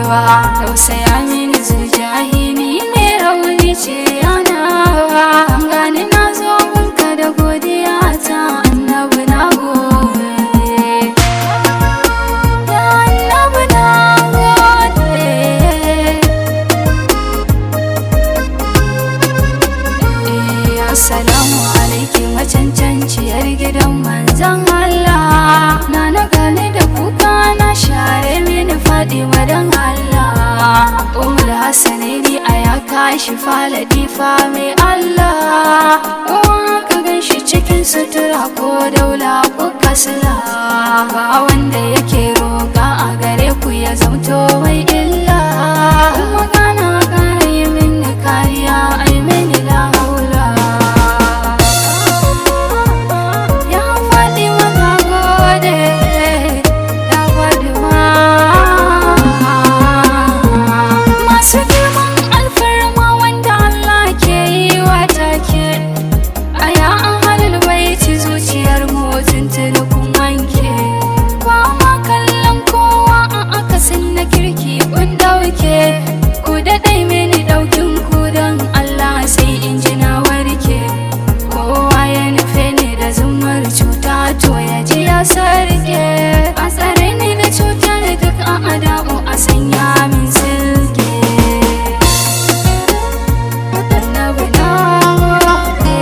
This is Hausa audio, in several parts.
baiwa tausaya mini zujahi ni mai rauni ce yana gani na zo gunka da godiya ta annabi na gode ya annabi na gode Eh, Assalamu alaiki macancanciyar gidan manzan Allah Na na gane da kuka na share mini Fatima don Allah Umar Hassanaini a ya kashi faladi fa mai Allah Uwa ka gan shi cikin sutura ko daula ko kasala Ba wanda yake roƙa a gare ku ya zamto mai illa Kuma kana kare mini kariya ai mini la haula Ya faɗi na gode Ya faɗi Masu girman alfarma wanda Allah ke yi wa take A ya an halin baiti zuciyar mutum kun wanke Ba ma kallon kowa a akasin na kirki kun ɗauke Ku daɗai mini ɗaukin ku don Allah sai in ji na warke Kowa ya nufe ni da zumar cuta to ya ji ya sarke A tsare ni da cutar duk a adamu a sanya min silke Annabi na gode.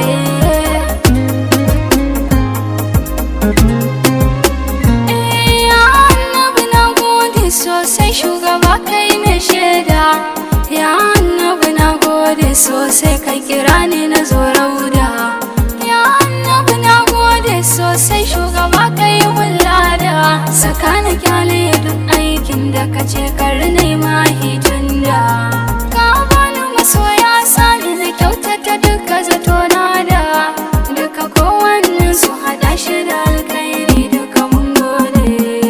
Ya annabi na gode sosai shugaba kai ne shaida Ya annabi na gode sosai kai kira ni na zo rauda Ya annabi na gode sosai shugaba kai wulada Saka na kyale duk aikin da ka ce kar nema hijinda Ka bani masoya sani na kyautata duka zato na da Duka kowannen su haɗa shi da alkhairi duka mun gode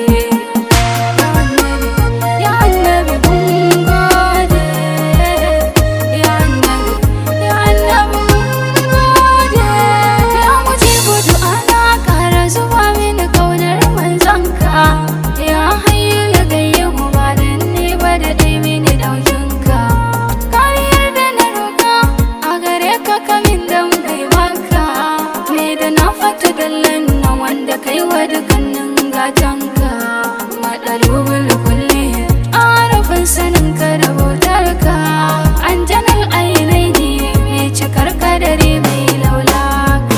Ya annabi mun gode Ya annabi Ya annabi mun gode Ya mujibu du'ana ƙara zuba mini kaunar manzanka Ya hayyu ya gayyamu ba dan ni ba da dai mini ɗaukinka Kariyar da na roƙa a gare ka kamin dan kai maka Me da na fata dallan na wanda kai wa dukkanin gatanka Maɗalubul kulli arafin saninka da bautarka Anjanar ainai ne mai cikar kadari mai laulaka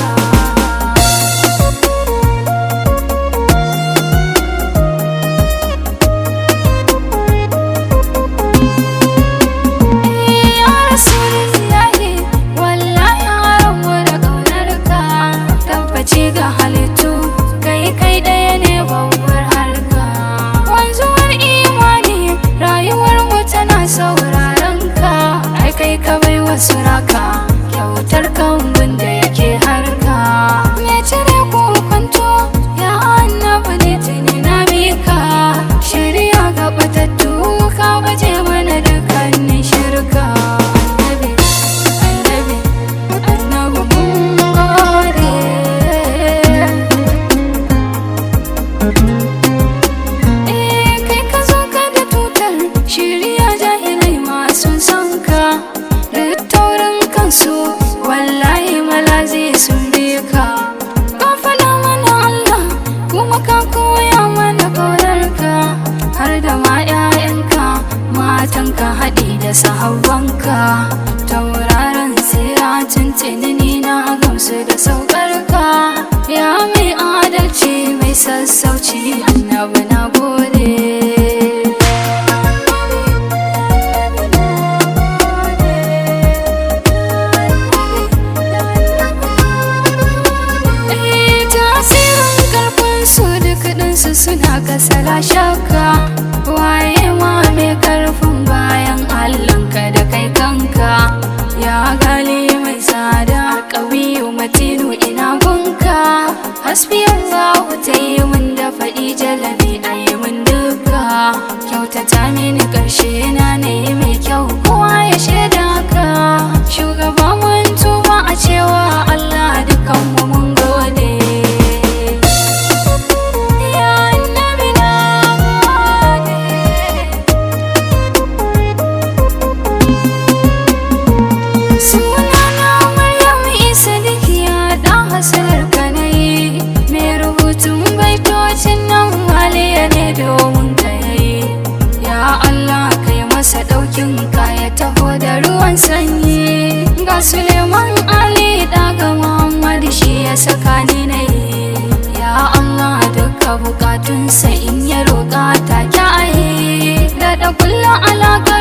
Ya Rasulullahi wallahi haramu da ƙaunarka tabbaci ga halittu kai kai ɗaya ne babbar harka wanzuwar imani rayuwar mu tana sauraron ka ai kai ka bai wasu raka kyautar kambun da yake harka me cire ko kwanto ya annabi ne tuni na mika shirya ga batattu ka baje mana dukkanin shirka annabi annabi annabi mun gode Eh kai ka zo ka da tutar shirya jahilai masu son ka duk taurin kansu wallahi malazi sun bi ka ka faɗa mana Allah kuma ka koya mana ƙaunarka har da ma 'ya'yanka matanka haɗi da sahabbanka tauraron tsira tuntuni ni na gamsu da saukarka ya mai adalci mai sassauci annabi na gode Eh, tasirin karfin su duk ɗinsu suna kasala shakka waye ma mai karfin bayan allanka da kai kanka ya gali mai tsada ƙawiyu matinu ina gunka hasbi allahu ta yi min da faɗi jalabi a yi min duka kyautata mini ƙarshe na ne mai kyau kowa ya shaida ka shugaba mun tuba a cewa allah dukanmu mun gode Ya annabi na gode masa ɗaukin kaya taho da ruwan sanyi ga suleiman ali daga muhammad shi ya saka ni na yi ya allah duka bukatunsa in ya roƙa ta kyaye da da kullum alaƙa